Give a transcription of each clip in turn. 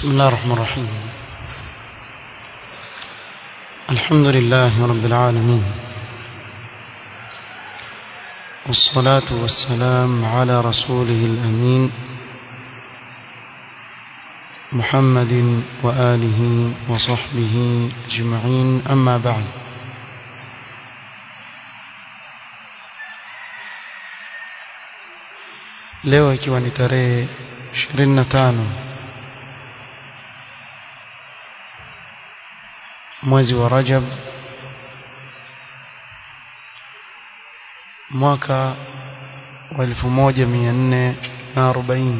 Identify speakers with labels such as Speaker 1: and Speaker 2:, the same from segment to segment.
Speaker 1: بسم الله الرحمن الرحيم الحمد لله رب العالمين والصلاة والسلام على رسوله الأمين محمد وآله وصحبه أجمعين أما بعد leo ikiwa ni tarehe 25 mwezi wa Rajab mwaka wa 1440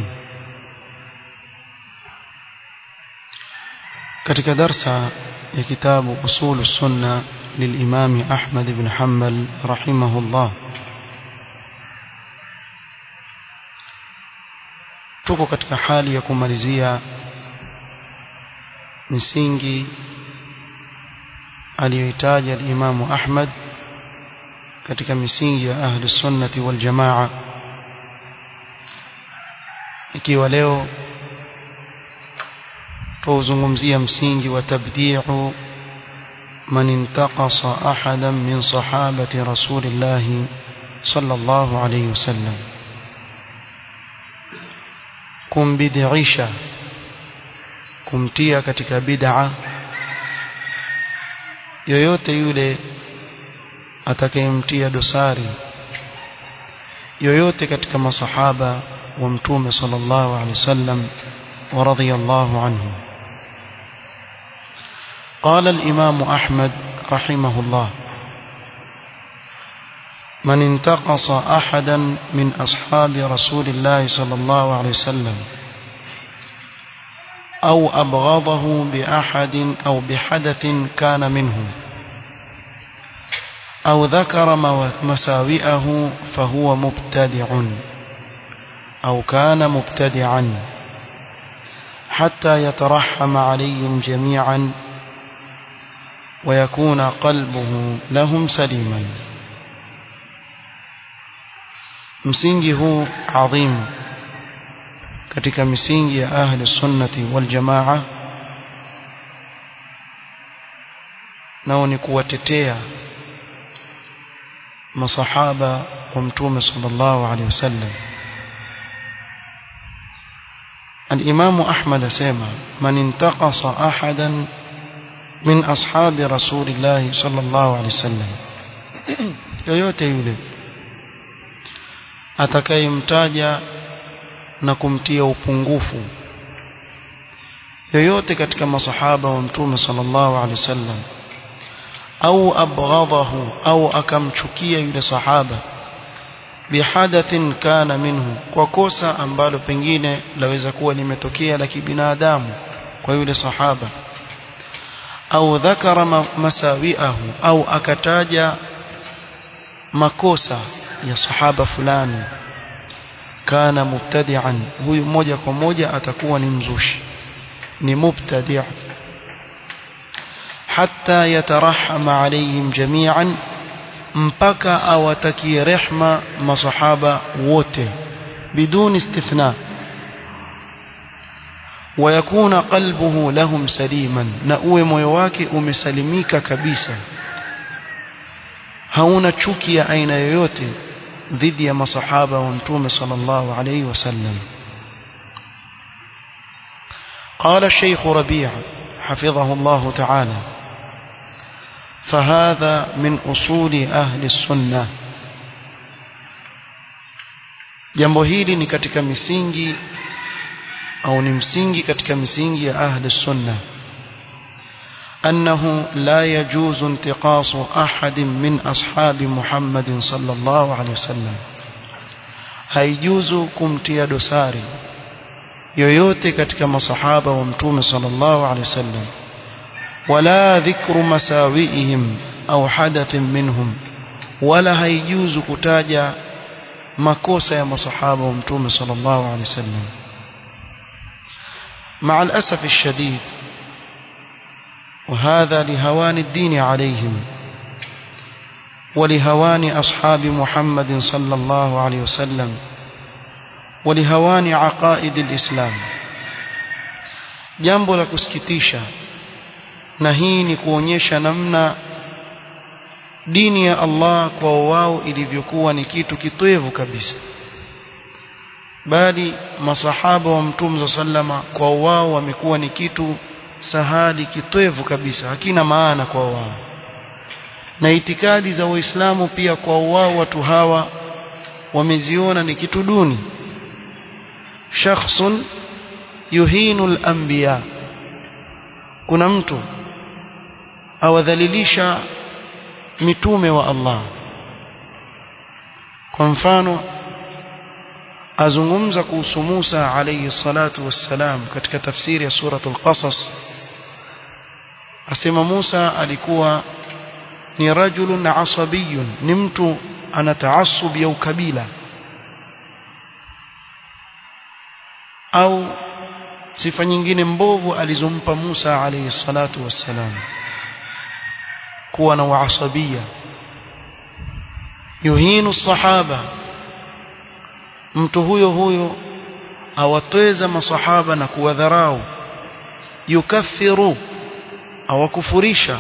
Speaker 1: katika darsa ya kitabu usul sunna للإمام أحمد بن حنبل رحمه الله tuko katika hali ya kumalizia misingi aliyoitaja al-Imamu Ahmad katika misingi ya ahli sunnati wal jamaa ikiwa leo tuzungumzia msingi wa tabdi'u man intaqasa ahadan min sahabati rasulillah sallallahu alayhi wasallam kumbidisha kumtia katika bid'a yoyote yule atakayemtia dosari yoyote katika masahaba wa mtume sallallahu alaihi wasallam wa radiyallahu anhu قال الإمام أحمد رحمه الله من انتقص أحدا من أصحاب رسول الله صلى الله عليه وسلم أو أبغضه بأحد أو بحدث كان منه أو ذكر مساوئه فهو مبتدع أو كان مبتدعا حتى يترحم عليهم جميعا ويكون قلبه لهم سليما msingi huu adhim katika misingi ya ahli sunnati wal jamaa nao ni kuwatetea masahaba wa mtume sallallahu alaihi wasallam الإمام أحمد سيما من انتقص أحدا من أصحاب رسول الله صلى الله عليه وسلم yoyote yule atakayemtaja na kumtia upungufu yoyote katika masahaba wa mtume sallallahu alaihi wasallam au abghadahu au akamchukia yule sahaba bihadathin kana minhu kwa kosa ambalo pengine laweza kuwa limetokea la kibinadamu kwa yule sahaba au dhakara masawiahu au akataja makosa ya sahaba fulani kana mubtadi'an huyu moja kwa moja atakuwa ni mzushi ni mubtadi' hatta yatarahama alayhim jami'an mpaka awatakie rehma masahaba wote biduni istithna ويكون قلبه لهم سليما na uwe moyo wake umesalimika kabisa hauna chuki ya aina yoyote dhidi ya masahaba wa mtume sallallahu alayhi wasallam قال الشيخ ربيع حفظه الله تعالى فهذا من أصول أهل السنة jambo hili ni katika misingi au ni msingi katika misingi ya ahli sunna أنه لا يجوز انتقاص أحد من أصحاب محمد صلى الله عليه وسلم haijuzu kumtia dosari yoyote katika masahaba wa mtume sallallahu alaihi wasallam wala dhikru masawiihim au hadathin minhum wala haijuzu kutaja makosa ya masahaba wa mtume sallallahu alaihi wasallam مع الأسف الشديد وهذا لهوان الدين عليهم ولهوان أصحاب محمد صلى الله عليه وسلم ولهوان عقائد الإسلام jambo la kusikitisha na hii ni kuonyesha namna dini ya Allah kwa wao ilivyokuwa ni kitu kitwevu kabisa bali masahaba wa mtume sallama kwa wao wamekuwa ni kitu sahali kitwevu kabisa hakina maana kwa wao na itikadi za waislamu pia kwa wao watu hawa wameziona ni kitu duni shakhsun yuhinu al-anbiya kuna mtu awadhalilisha mitume wa Allah kwa mfano azungumza kuhusu Musa alayhi salatu wassalam katika tafsiri ya suratul qasas asema Musa alikuwa ni rajulun asabiyun ni mtu ana taasub ya ukabila au sifa nyingine mbovu alizompa Musa alayhi salatu wassalam kuwa na uasabia yuhinu sahaba mtu huyo huyo awatweza masahaba na kuwadharau yukaffiru awakufurisha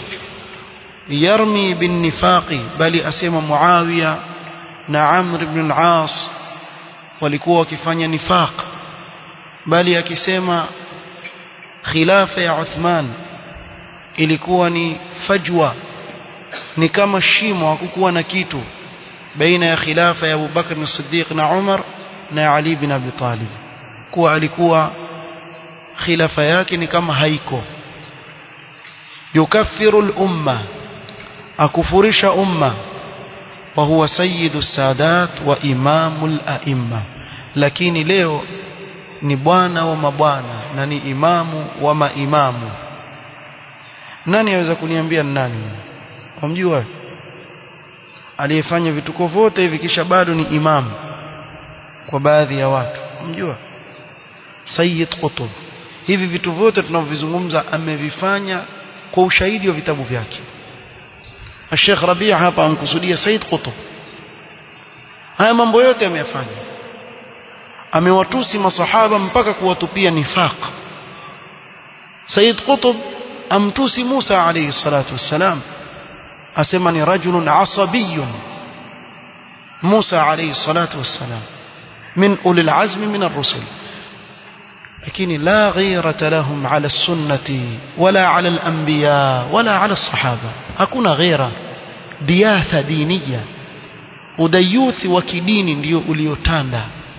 Speaker 1: yarmi bin nifaqi bali asema Muawiya na Amr ibn al-As walikuwa wakifanya nifaq bali akisema khilafa ya Uthman ilikuwa ni fajwa ni kama shimo hakukuwa na kitu baina ya khilafa ya Abu Bakr as-Siddiq na Umar na Ali bin Abi Talib kuwa alikuwa khilafa yake ni kama haiko yukaffiru al-umma akufurisha umma wa huwa sayyidu sadat wa imamul a'imma lakini leo ni bwana wa mabwana na ni imamu wa maimamu nani aweza kuniambia ni nani wamjua aliyefanya vituko vyote hivi kisha bado ni imamu kwa baadhi ya watu mjua Sayyid Qutb hivi vitu vyote tunavyozungumza amevifanya kwa ushahidi wa vitabu vyake Sheikh Rabia hapa ankusudia Said Qutb haya mambo yote ameyafanya amewatusi masahaba mpaka kuwatupia nifaq Said Qutb amtusi Musa alayhi salatu wassalam asema ni rajulun asabiyun Musa alayhi salatu wassalam min ulil azmi min ar-rusul lakini la ghayrata lahum ala sunnati wala ala al-anbiya wala ala as-sahaba hakuna ghaira diatha diniya udayuthi wa kidini ndio uliotanda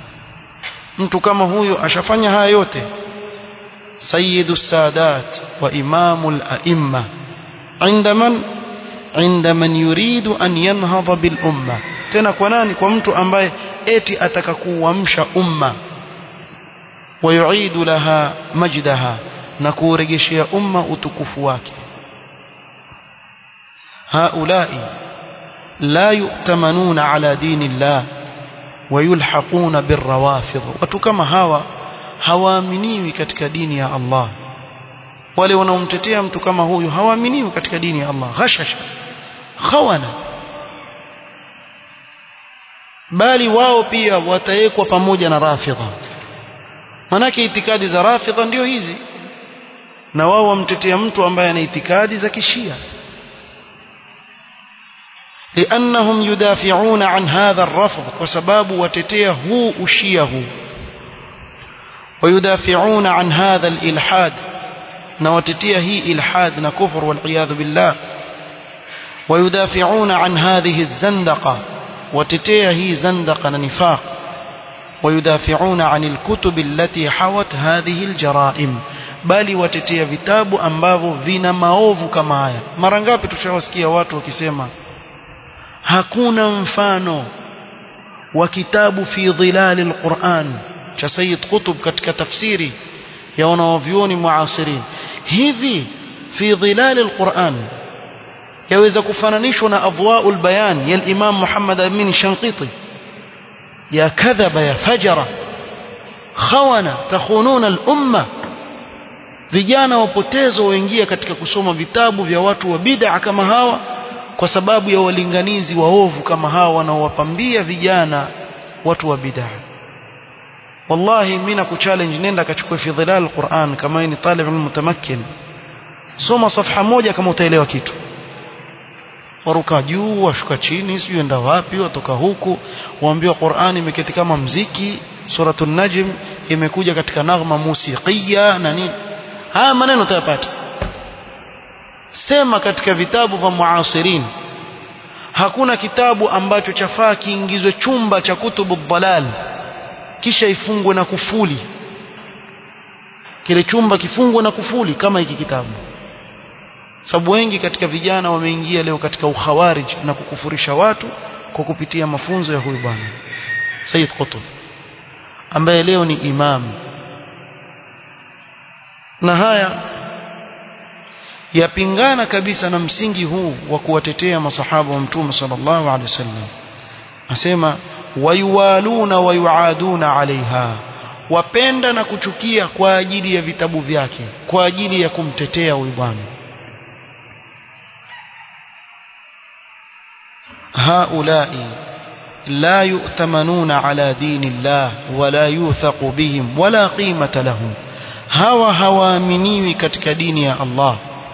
Speaker 1: mtu kama huyo ashafanya haya yote sayyidu sadat wa imamul a'imma عند من عند من يريد أن ينهض بالأمة tena kwa nani kwa mtu ambaye eti ataka kuamsha umma wayuidu laha majdaha na kuurejeshea umma utukufu wake haulai la yu'tamanuna ala dini llah wayulhaquna birrawafidh watu kama hawa hawaaminiwi katika dini ya Allah wale wanaomtetea mtu kama huyu hawaaminiwi katika dini ya Allah ghashasha khawana bali wao pia watawekwa pamoja na rafidha manake itikadi za rafidha ndio hizi na wao wamtetea mtu ambaye ana itikadi za kishia لأنهم يدافعون عن هذا الرفض وسباب وتتيه هو أشيه ويدافعون عن هذا الإلحاد نوتتيه هي إلحاد نكفر والعياذ بالله ويدافعون عن هذه الزندقة وتتيه هي زندقة نفاق ويدافعون عن الكتب التي حوت هذه الجرائم bali watetea vitabu ambavyo vina maovu kama haya mara ngapi tushawasikia watu wakisema hakuna mfano wa kitabu fi dhilali alquran cha Sayyid Qutb katika tafsiri ya wanaovyuoni muasirin hivi fi dhilali alquran yaweza kufananishwa na adwaul bayan ya Imam Muhammad Amin Shanqiti ya kadhaba ya fajara khawana takhununa al-umma vijana wapotezo waingia katika kusoma vitabu vya watu wa bid'a kama hawa kwa sababu ya walinganizi waovu kama hawa wanaowapambia vijana watu wa bid'a wallahi mimi nakuchallenge nenda kachukue fi dhilal alquran kama ni talib mutamakkin soma safha moja kama utaelewa kitu waruka juu washuka chini sijui enda wapi watoka huku waambiwa Qur'ani imeketi kama mziki suratul najm imekuja katika naghma musiqiya na nini haya maneno utayapata sema katika vitabu vya muasirin hakuna kitabu ambacho chafaa kiingizwe chumba cha kutubu dhalal kisha ifungwe na kufuli kile chumba kifungwe na kufuli kama hiki kitabu sababu wengi katika vijana wameingia leo katika ukhawarij na kukufurisha watu kwa kupitia mafunzo ya huyu bwana Said Qutb ambaye leo ni imam na haya yapingana kabisa na msingi huu wa kuwatetea masahaba wa mtume sallallahu alaihi wasallam asema wayuwaluna wayuaduna alaiha wapenda na kuchukia kwa ajili ya vitabu vyake kwa ajili ya kumtetea huyu bwana هؤلاء لا يؤتمنون على دين الله ولا يوثق بهم ولا قيمة لهم هوا هوامنيwi katika dini ya Allah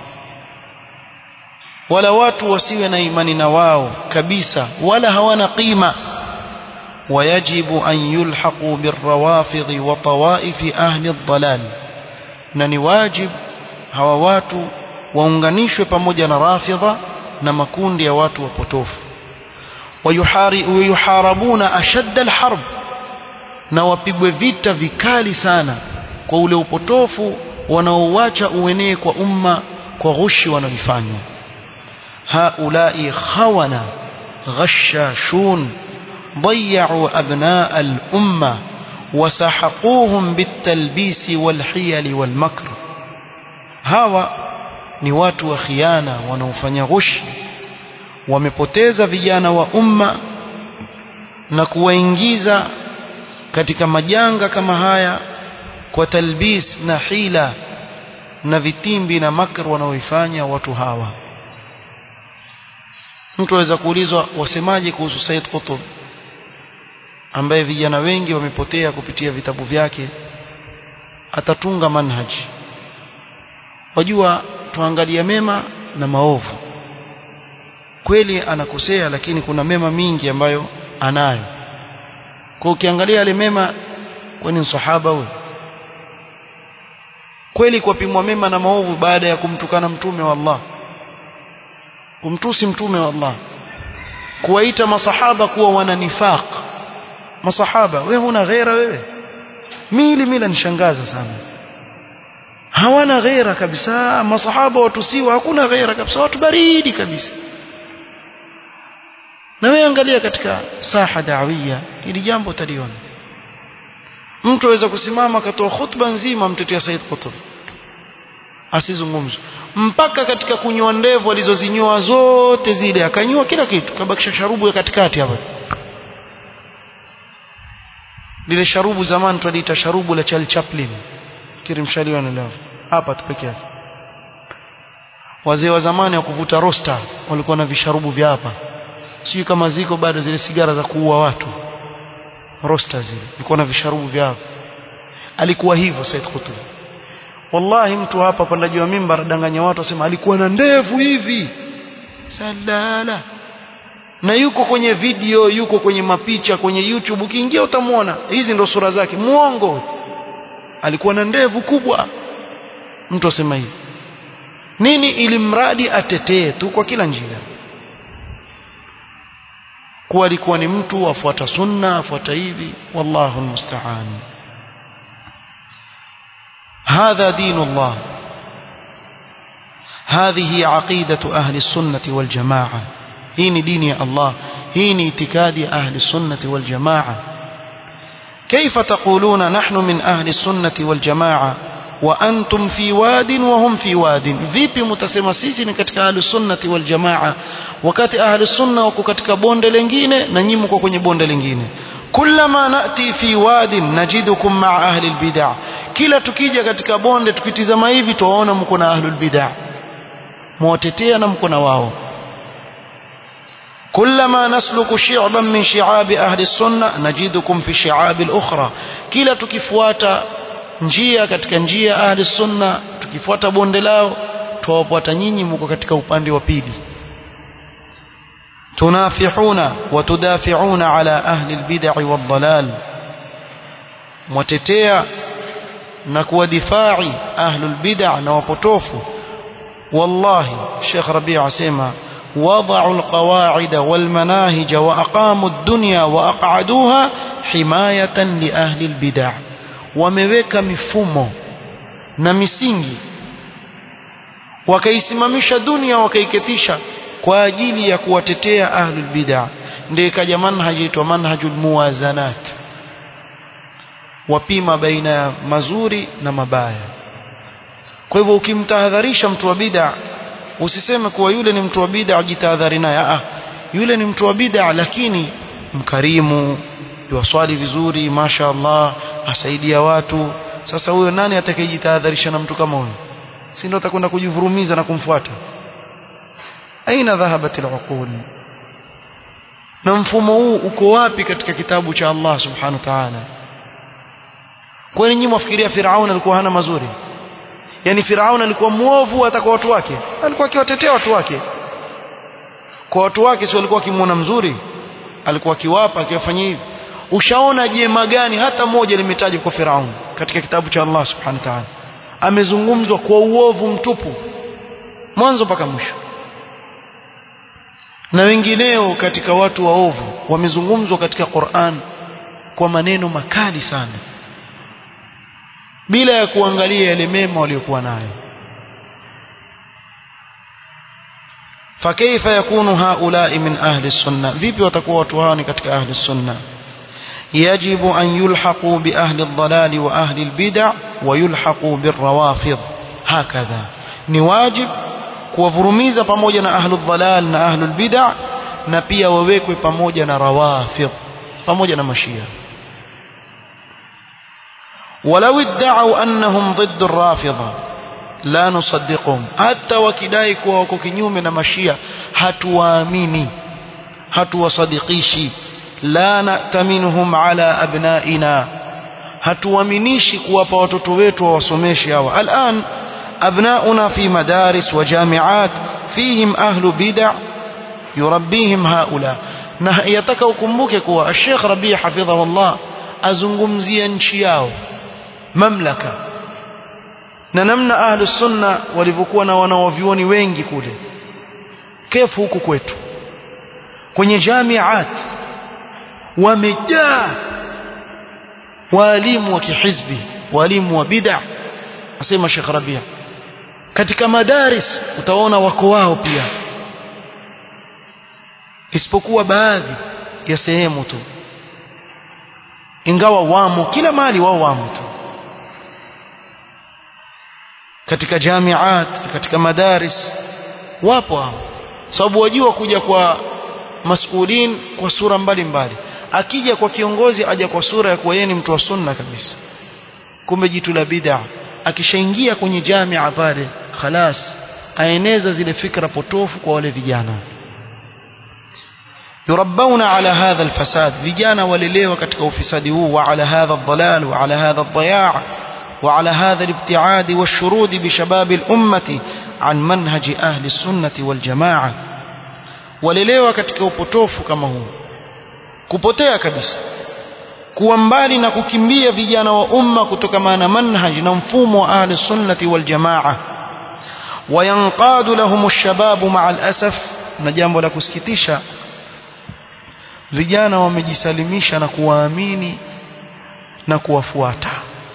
Speaker 1: wala watu wasiwe na imani na wao kabisa wala hawana qima ويجب أن يلحقوا بالروافض وطوائف أهل الضلال na ni wajib hawa watu waunganishwe pamoja na rafidha na makundi ya watu wapotofu wayuharabuna ashadda alharb na wapigwe vita vikali sana kwa ule upotofu wanaouacha uenee kwa umma kwa ghushi wanaoifanya haulai khawana ghashashun ضيعوا أبناء الأمة وسحقوهم بالتلبيس والحيل والمكر هوا ni watu wa khiana wanaofanya ghushi wamepoteza vijana wa umma na kuwaingiza katika majanga kama haya kwa talbis na hila na vitimbi na makr wanaoifanya watu hawa mtu aweza kuulizwa wasemaje kuhusu Said Qutb ambaye vijana wengi wamepotea kupitia vitabu vyake atatunga manhaji wajua tuangalia mema na maovu kweli anakosea lakini kuna mema mingi ambayo anayo kwa ukiangalia yale mema kwani ni sahaba huyo kweli kwapimwa mema na maovu baada ya kumtukana mtume wa Allah kumtusi mtume wa Allah kuwaita masahaba kuwa wana nifaq masahaba wewe huna ghera wewe mili mila nishangaza sana hawana ghera kabisa masahaba watusiwa hakuna ghera kabisa watu baridi kabisa na wewe angalia katika saha dawia ili jambo utaliona mtu aweza kusimama akatoa khutba nzima mtetea Said Qutb asizungumzwe mpaka katika kunyoa ndevu alizozinyoa zote zile akanyoa kila kitu kabakisha sharubu ya katikati hapa lile sharubu zamani tuliita sharubu la Charlie Chaplin kirimshaliwa leo hapa tu peke yake wazee wa zamani wa kuvuta rosta walikuwa na visharubu vya hapa sijui kama ziko bado zile sigara za kuua watu rosta zile walikuwa na visharubu vya hapa alikuwa hivyo Said Qutb wallahi mtu hapa pandaji wa mimbar danganya watu asema alikuwa na ndevu hivi salala na yuko kwenye video yuko kwenye mapicha kwenye YouTube ukiingia utamwona hizi ndo sura zake muongo alikuwa na ndevu kubwa mtu asema hivi nini ili mradi atetee tu kwa kila njia kuwa alikuwa ni mtu afuata sunna afuata hivi wallahu almusta'an هذا دين الله هذه عقيدة أهل السنة والجماعة هين دين الله هين اعتكاد أهل السنة والجماعة كيف تقولون نحن من أهل السنة والجماعة وأنتم في واد وهم في واد vipi mtasema sisi ni katika ahli sunnati wal jamaa wakati ahli sunna wako katika bonde lingine na nyinyi mko kwenye bonde lingine kullama nati fi wadin najidukum ma'a ahli albid'ah kila tukija katika bonde tukitizama hivi tuwaona mko na ahlul bid'ah mwatetea na mko na wao كلما نسلك شعبا من شعاب أهل السنة نجدكم في الشعاب الأخرى كلا tukifuata njia katika njia ahli sunna tukifuata bonde lao tuwapata nyinyi mko katika upande wa pili tunafihuna wa tudafiuna ala ahli albid'i wadhalal mwatetea na kuwadifai ahli albid'a na wapotofu wallahi Sheikh Rabi' asema وضعوا القواعد والمناهج وأقاموا الدنيا وأقعدوها حماية لأهل البدع wameweka mifumo na misingi wakaisimamisha dunia wakaiketisha kwa ajili ya kuwatetea ahlul bid'a ndio ikaja manhaj itwa manhajul muwazanat wapima baina ya mazuri na mabaya kwa hivyo ukimtahadharisha mtu wa bid'a usiseme kuwa yule ni mtu wa bid'a ajitahadhari naye ah yule ni mtu wa bid'a lakini mkarimu yuwaswali vizuri masha Allah asaidia watu sasa huyo nani atakayejitahadharisha na mtu kama huyo si ndio atakwenda kujivurumiza na kumfuata aina dhahabat al'uqul na mfumo huu uko wapi katika kitabu cha Allah subhanahu wa ta'ala kwani nyinyi mwafikiria Firaun alikuwa hana mazuri yani Firaun alikuwa muovu hata kwa watu wake alikuwa akiwatetea watu wake kwa watu wake si walikuwa akimuona mzuri alikuwa akiwapa akiwafanyia hivi ushaona jema gani hata moja limetajwa kwa Firaun katika kitabu cha Allah subhanahu wa ta'ala amezungumzwa kwa uovu mtupu mwanzo mpaka mwisho na wengineo katika watu waovu wamezungumzwa katika Qur'an kwa maneno makali sana bila ya kuangalia yale mema waliokuwa nayo فكيف يكون هؤلاء من أهل السنة vipi watakuwa watu hao ni katika ahli sunna يجب أن يلحقوا بأهل الضلال وأهل البدع ويلحقوا بالروافض هكذا ni wajib kuwavurumiza pamoja na ahlu dhalal na ahlu bid'a na pia wawekwe pamoja na rawafidh pamoja na mashia ولو ادعوا أنهم ضد الرافضة لا نصدقهم حتى wakidai kuwa wako kinyume na mashia hatuwaamini hatuwasadikishi la na'taminhum ala abnaina hatuaminishi kuwapa watoto wetu wawasomeshe hawa al'an abnauna fi madaris wa jami'at fihim ahlu bid'a yurabbihim haula na yataka ukumbuke kuwa Sheikh Rabi hafidhahullah azungumzia nchi yao mamlaka na namna ahlu sunna walivyokuwa na wanawavyuoni wengi kule kefu huku kwetu kwenye jamiat wamejaa walimu wa kihizbi walimu wa bid'a asema Sheikh Rabia katika madaris utaona wako wao pia isipokuwa baadhi ya sehemu tu ingawa wamo kila mahali wao wamo tu katika jamiat katika madaris wapo hao sababu wajua kuja kwa masulin kwa sura mbalimbali mbali. akija kwa kiongozi aja kwa sura ya kuwa yeye ni mtu wa sunna kabisa kumbe jitu la bid'a akishaingia kwenye jamia pale khalas aeneza zile fikra potofu kwa wale vijana yurabbawna ala hadha alfasad vijana walelewa katika ufisadi huu wa ala hadha aldalal wa ala hadha aldaya' وعلى هذا الابتعاد والشرود بشباب الأمة عن منهج أهل السنة والجماعة walelewa katika upotofu kama huu kupotea kabisa kuwa mbali na kukimbia vijana wa umma kutokana na manhaj na mfumo wa ahli sunnati wal jamaa wayanqadu lahum ash-shababu ma'a al-asaf na jambo la kusikitisha vijana wamejisalimisha na kuwaamini na kuwafuata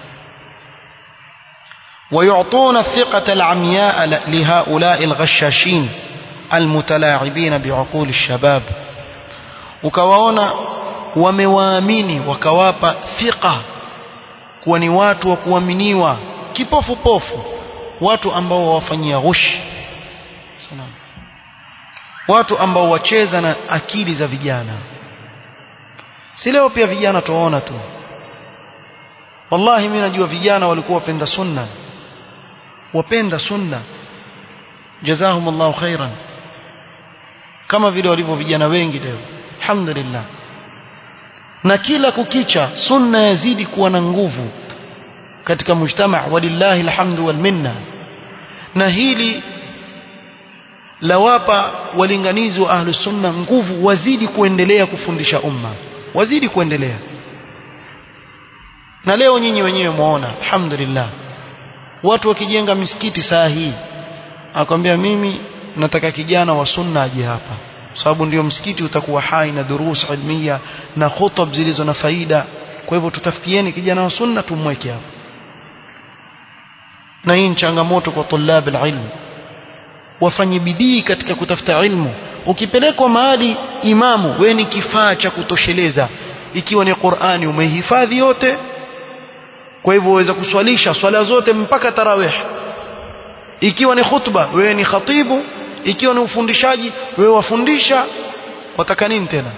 Speaker 1: ويعطون الثقة العمياء لهؤلاء الغشاشين المتلاعبين بعقول الشباب ukawaona wamewaamini wakawapa thiqa kuwa ni watu wa kuaminiwa kipofu pofu watu ambao wawafanyia ghushi watu ambao wacheza na akili za vijana si leo pia vijana tuwaona tu wallahi mimi najua vijana walikuwa wapenda sunna wapenda sunna jazahumullahu khairan kama vile walivyo vijana wengi leo alhamdulillah na kila kukicha sunna yazidi kuwa na nguvu katika mujtama walillahi alhamdu wal minna na hili lawapa walinganizi wa ahlu sunna nguvu wazidi kuendelea kufundisha umma wazidi kuendelea na leo nyinyi wenyewe muona alhamdulillah watu wakijenga misikiti saa hii akwambia mimi nataka kijana wa sunna aje hapa sababu ndio msikiti utakuwa hai na durus ilmiya na khutub zilizo na faida kwa hivyo tutafutieni kijana wa sunna tumweke hapa na hii ni changamoto kwa tulab alilm wafanye bidii katika kutafuta ilmu ukipelekwa mahali imamu we ni kifaa cha kutosheleza ikiwa ni Qur'ani umehifadhi yote kwa hivyo waweza kuswalisha swala zote mpaka tarawih ikiwa ni khutba wewe ni khatibu ikiwa ni ufundishaji wewe wafundisha wataka nini tena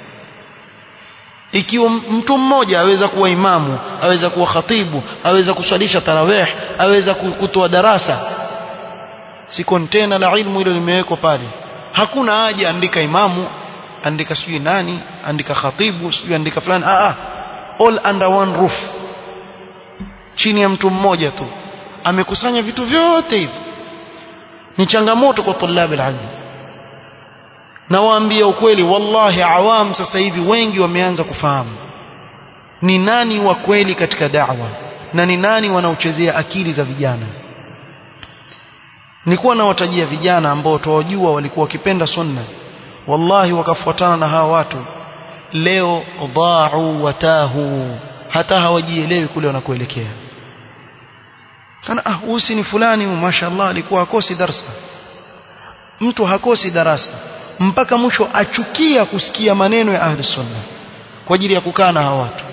Speaker 1: ikiwa mtu mmoja aweza kuwa imamu aweza kuwa khatibu aweza kuswalisha tarawih aweza kutoa darasa si kontena la ilmu hilo limewekwa pale hakuna haja andika imamu andika sijui nani andika khatibu sijui andika fulani ah, ah all under one roof chini ya mtu mmoja tu amekusanya vitu vyote hivi ni changamoto kwa tulab alilm na waambia ukweli wallahi awam sasa hivi wengi wameanza kufahamu ni nani wa kweli katika da'wa na ni nani wanaochezea akili za vijana nilikuwa nawatajia vijana ambao tuwajua walikuwa wakipenda sunna wallahi wakafuatana na hawa watu leo dhaa'u watahu hata hawajielewi kule wanakoelekea kana ah huyu ni fulani mashaallah alikuwa hakosi darsa mtu hakosi darasa mpaka mwisho achukia kusikia maneno ya ahli sunna kwa ajili ya kukaa na hawa watu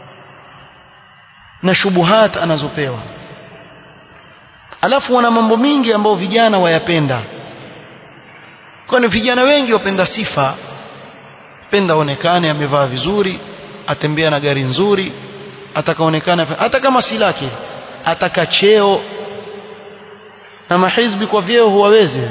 Speaker 1: na shubuhat anazopewa alafu wana mambo mingi ambayo vijana wayapenda kwani vijana wengi wapenda sifa penda onekane amevaa vizuri atembea na gari nzuri atakaonekana hata kama si lake ataka cheo na mahizbi kwa vyeo huwawezi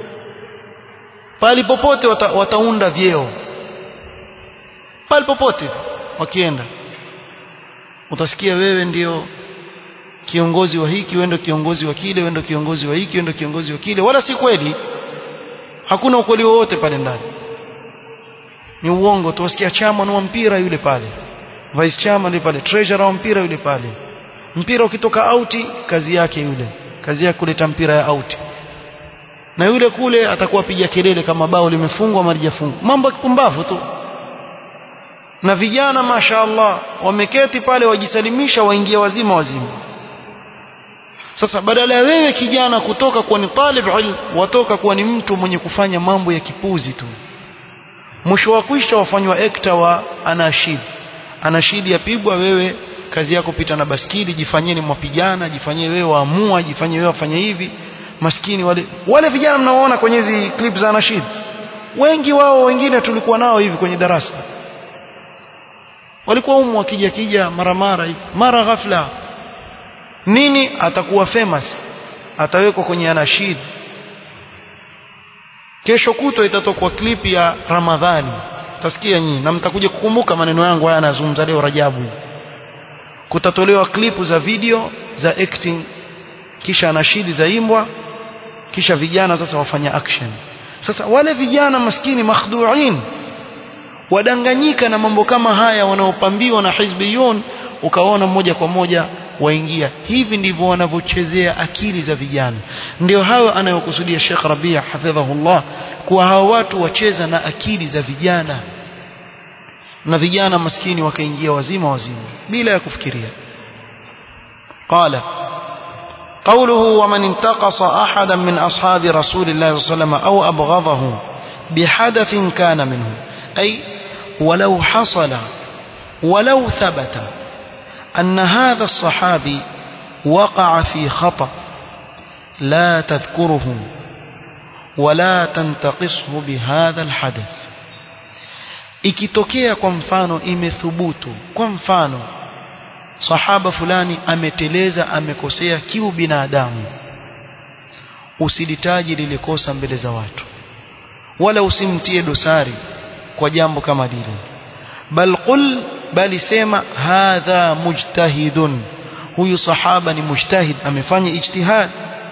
Speaker 1: pali popote wata, wataunda vyeo pali popote wakienda utasikia wewe ndio kiongozi wa hiki wewe ndio kiongozi wa kile wewe ndio kiongozi wa hiki wewe ndio kiongozi wa kile wala si kweli hakuna ukweli wowote pale ndani ni uongo tu wasikia chairman wa mpira yule pale vice chairman yule pale treasurer wa mpira yule pale mpira ukitoka auti kazi yake yule kazi yake kuleta mpira ya auti na yule kule atakuwa piga kelele kama bao limefungwa ama lijafungwa mambo ya kipumbavu tu na vijana mashaallah wameketi pale wajisalimisha waingia wazima wazima sasa badala ya wewe kijana kutoka kuwa ni talib ilm watoka kuwa ni mtu mwenye kufanya mambo ya kipuzi tu mwisho wa kwisha wafanywa ekta wa anashid anashidi yapigwa wewe kazi yako pita na baskili jifanyeni mwapigana jifanyie wewe waamua jifanyie wewe wafanye hivi maskini wale wale vijana mnaoona kwenye hizi clip za anashid wengi wao wengine tulikuwa nao hivi kwenye darasa walikuwa umu wakija kija mara mara hivi mara ghafla nini atakuwa famous atawekwa kwenye anashid kesho kuto itatokwa clip ya Ramadhani tasikia nyinyi na mtakuja kukumbuka maneno yangu haya anazungumza leo Rajabu kutatolewa klipu za video za acting kisha anashidi za imbwa kisha vijana sasa wafanya action sasa wale vijana maskini makhduin wadanganyika na mambo kama haya wanaopambiwa na hizbiyun ukaona moja kwa moja waingia hivi ndivyo wanavyochezea akili za vijana ndio hayo anayokusudia Sheikh Rabia hafidhahullah kuwa hawa watu wacheza na akili za vijana na vijana maskini wakaingia wazima wazima bila ya kufikiria qala قوله ومن انتقص أحدا من أصحاب رسول الله صلى الله عليه وسلم أو أبغضه بحدث كان منه أي ولو حصل ولو ثبت أن هذا الصحابي وقع في خطأ لا تذكره ولا تنتقصه بهذا الحدث ikitokea kwa mfano imethubutu kwa mfano sahaba fulani ameteleza amekosea kiu binadamu usilitaji lile kosa mbele za watu wala usimtie dosari kwa jambo kama lile bal qul bali sema hadha mujtahidun huyu sahaba ni mujtahid amefanya ijtihad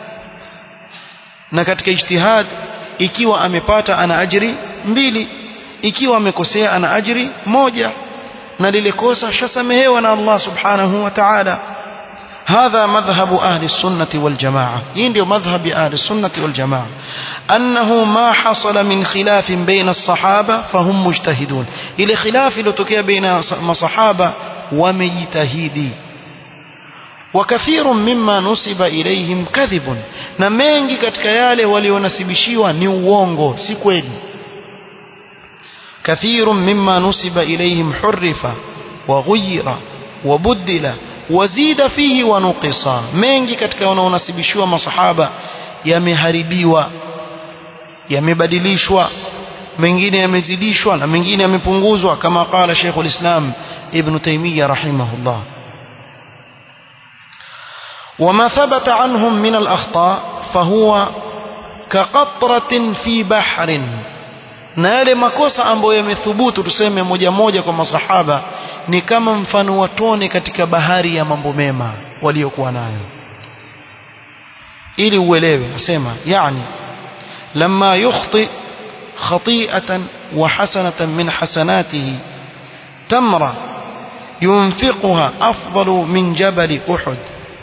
Speaker 1: na katika ijtihad ikiwa amepata ana ajri mbili ikiwa amekosea ana ajri moja na lile kosa shasamehewa na Allah subhanahu wa ta'ala هذا مذهب أهل السنة والجماعة يندي مذهب أهل السنة والجماعة أنه ما حصل من خلاف بين الصحابة فهم مجتهدون إلى خلاف لتكي بين الصحابة ومجتهدي وكثير مما نسب إليهم كذب na mengi katika yale walionasibishiwa ni uongo si kweli كثير مما نسب إليهم حرف وغير وبدل وزيد فيه ونقص mengi katika wanaonasibishiwa masahaba yameharibiwa yamebadilishwa mengine yamezidishwa na mengine yamepunguzwa kama qala Sheikh ulislam Ibn Taymiyyah rahimahullah وما ثبت عنهم من الأخطاء فهو كقطرة في بحر na yale makosa ambayo yamethubutu tuseme moja moja kwa masahaba ni kama mfano wa tone katika bahari ya mambo mema waliokuwa nayo ili uelewe asema yani lama yukhti khati'atan wa hasanatan min hasanatihi tamra yunfiquha afdalu min jabal uhud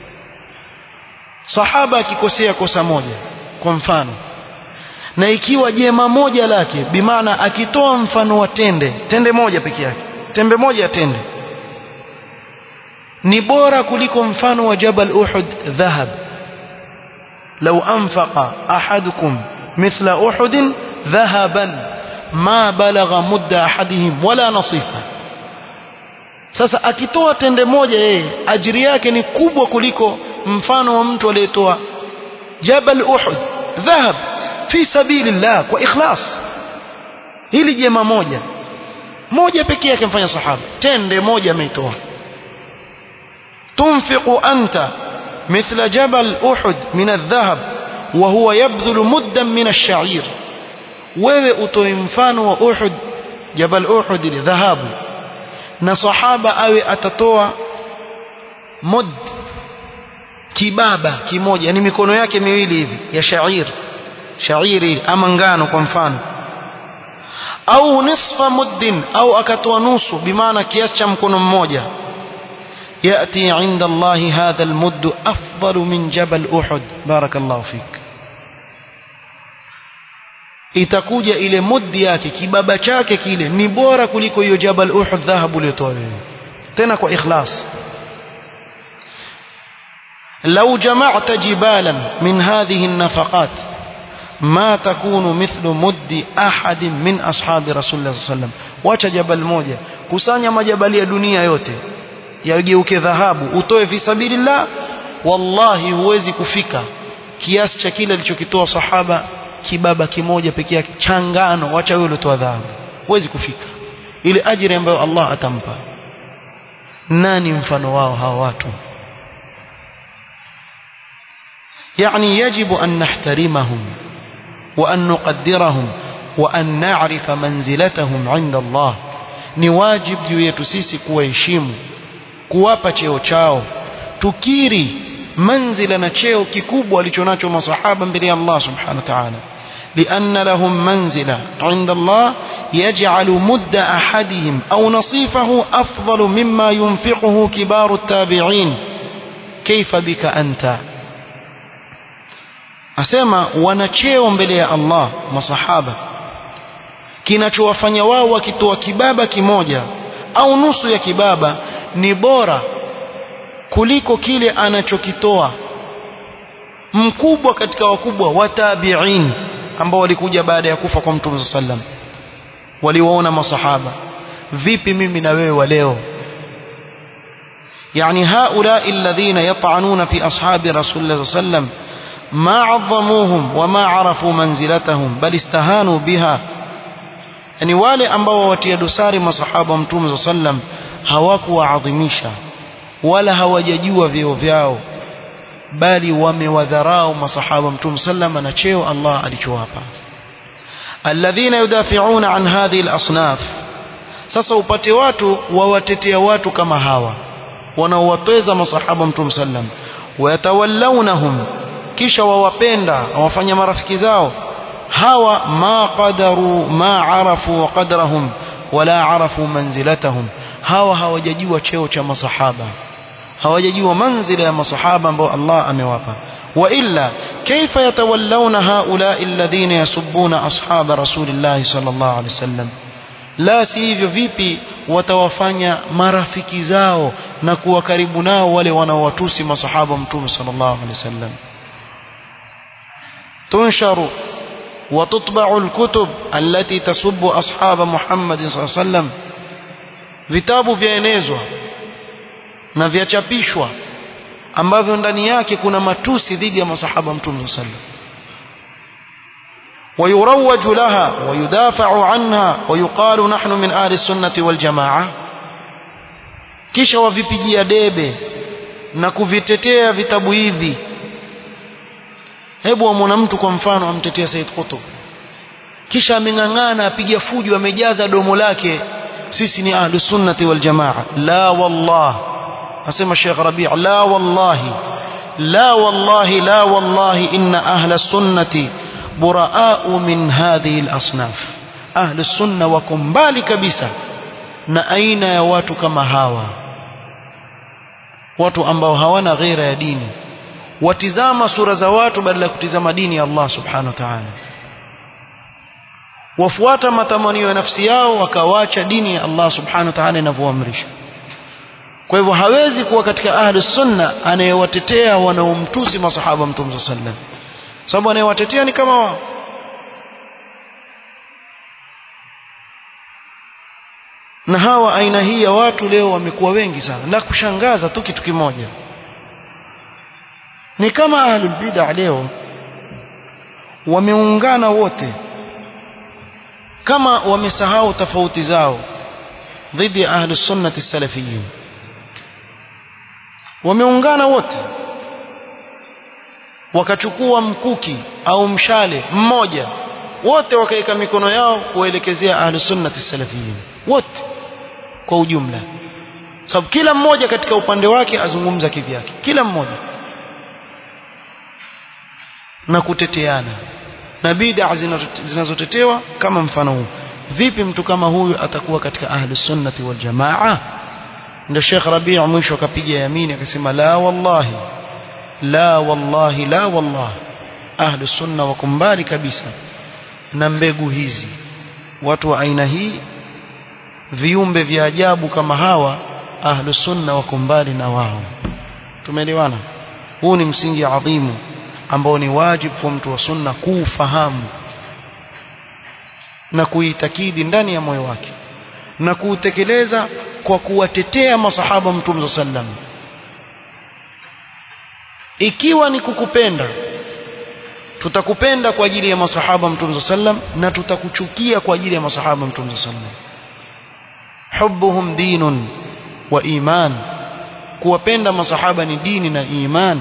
Speaker 1: sahaba akikosea kosa moja kwa mfano na ikiwa jema moja lake bimaana akitoa mfano wa tende tende moja peke yake tembe moja ya tende ni bora kuliko mfano wa jabal uhud dhahab لو أنفق أحدكم مثل أحد ذهبا ما بلغ مد أحدهم ولا نصيفه sasa akitoa tende moja yeye ajiri yake ni kubwa kuliko mfano wa mtu aliyetoa jabal uhud dhahab fi sabilillah kwa ikhlas hili jema moja moja pekee yake mfanya sahaba tende moja ameitoa tunfiqu anta مثل جبل أحد من الذهب وهو يبذل مدا من الشعير wewe utoe mfano wa Uhud Jabal Uhud ile dhahabu na sahaba awe atatoa mud kibaba kimoja yani mikono yake miwili hivi ya shair shairi ama ngano kwa mfano au nisfa muddin au akatoa nusu bimaana kiasi cha mkono mmoja يأتي عند الله هذا المد أفضل من جبل أحد بارك الله فيك itakuja ile muddi yake kibaba chake kile ni bora kuliko hiyo jabal uhud dhahabu uliotoa wewe tena kwa ikhlas لو جمعت جبالا من هذه النفقات ما تكون مثل مد أحد من أصحاب رسول الله صلى الله عليه وسلم wacha jabal moja kusanya majabali ya dunia yote yageuke dhahabu utoe fi sabilillah wallahi huwezi kufika kiasi cha kile alichokitoa sahaba kibaba kimoja pekee yake changano wacha wewe uliotoa dhahabu huwezi kufika ile ajira ambayo Allah atampa nani mfano wao hawa watu يعني يجب أن نحترمهم وأن نقدرهم وأن نعرف منزلتهم عند الله ni wajib juu yetu sisi kuwaheshimu kuwapa cheo chao tukiri manzila na cheo kikubwa alichonacho masahaba mbele ya Allah subhanahu wa ta'ala لأن لهم منزلة عند الله يجعل مد أحدهم أو نصيفه أفضل مما ينفقه كبار التابعين كيف بك أنت أسمى ونچeo mbele ya Allah masahaba kinachowafanya wao wakitoa kibaba kimoja au nusu ya kibaba ni bora kuliko kile anachokitoa mkubwa katika wakubwa wa tabi'in ambao walikuja baada ya kufa kwa Mtume sallam waliwaona masahaba vipi mimi na wewe wa leo يعني هؤلاء الذين يطعنون في أصحاب رسول الله صلى الله عليه وسلم ما عظموهم وما عرفوا منزلتهم بل استهانوا بها yani wale ambao watia dosari masahaba wa mtume sallam hawakuwaadhimisha wala hawajajua vyeo vyao bali wamewadharau masahaba mtume sallam na cheo Allah alichowapa alladhina yudafi'una an hadhihi al-asnaf sasa upate watu wawatetea watu kama hawa wanaowatweza masahaba mtume sallam wayatawallawnahum kisha wawapenda wawafanya marafiki zao hawa ma qadaru ma arafu qadrahum wala arafu manzilatahum hawa hawajajua cheo cha masahaba hawajajua manzila ya masahaba ambao Allah amewapa wa illa kaifa yatawallawna haula alladhina yasubbuna ashaba rasulillah sallallahu alaihi wasallam la si hivyo vipi watawafanya marafiki zao na kuwa karibu nao wale wanaowatusi masahaba mtume sallallahu alaihi wasallam tunsharu وتطبع الكتب التي تسب أصحاب محمد صلى الله عليه وسلم vitabu vyaenezwa na vyachapishwa ambavyo ndani yake kuna matusi dhidi ya masahaba mtume sallallahu alaihi wasallam ويروج لها ويدافع عنها ويقال نحن من أهل السنة والجماعة kisha wavipigia debe na kuvitetea vitabu hivi hebu amwona mtu kwa mfano amtetea Said Qutb kisha ameng'ang'ana apiga fujo amejaza domo lake sisi ni ahlu sunnati wal jamaa la wallah asema Sheikh Rabi' la wallahi la wallahi la wallahi inna ahla sunnati buraa'u min hadhihi al-asnaf ahlu sunna wako mbali kabisa na aina ya watu kama hawa watu ambao hawana ghera ya dini watizama sura za watu badala ya kutizama dini ya Allah subhanahu wa ta'ala wafuata matamanio ya nafsi yao wakawacha dini ya Allah subhanahu wa ta'ala inavyoamrisha kwa hivyo hawezi kuwa katika ahli sunna anayewatetea wanaomtusi masahaba mtume sallam sababu anayewatetea ni kama wao na hawa aina hii ya watu leo wamekuwa wengi sana na kushangaza tu kitu kimoja ni kama ahlul bid'ah leo wameungana wote kama wamesahau tofauti zao dhidi ya ahlus sunnati salafiyin wameungana wote wakachukua mkuki au mshale mmoja wote wakaeka mikono yao kuelekezea ahlus sunnati salafiyin wote kwa ujumla sababu kila mmoja katika upande wake azungumza kivyake kila mmoja na kuteteana na bid'a zinazotetewa kama mfano huu vipi mtu kama huyu atakuwa katika ahli sunnati wal jamaa ndio Sheikh Rabi' mwisho akapiga yamini akasema la wallahi la wallahi la wallahi ahli sunna wako mbali kabisa na mbegu hizi watu wa aina hii viumbe vya ajabu kama hawa ahli sunna wako mbali na wao tumeelewana huu ni msingi adhimu ambao ni wajibu kwa mtu wa sunna kuufahamu na kuitakidi ndani ya moyo wake na kuutekeleza kwa kuwatetea masahaba mtume sallam ikiwa ni kukupenda tutakupenda kwa ajili ya masahaba mtume sallam na tutakuchukia kwa ajili ya masahaba mtume sallam hubbuhum dinun wa iman kuwapenda masahaba ni dini na iman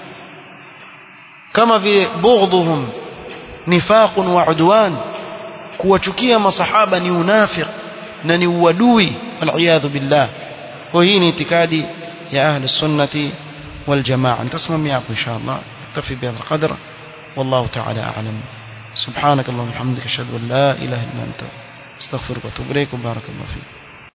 Speaker 1: kama vile bughdhuhum nifaqun wa udwan kuwachukia masahaba ni unafiq na ni uadui waliyadhu billah kwa hii ni itikadi ya ahli sunnati wal jamaa nitasimamia hapo inshallah tafi bihadha alqadr والله تعالى أعلم سبحانك اللهم وبحمدك أشهد أن لا إله إلا أنت استغفرك وأتوب إليك وبارك الله فيك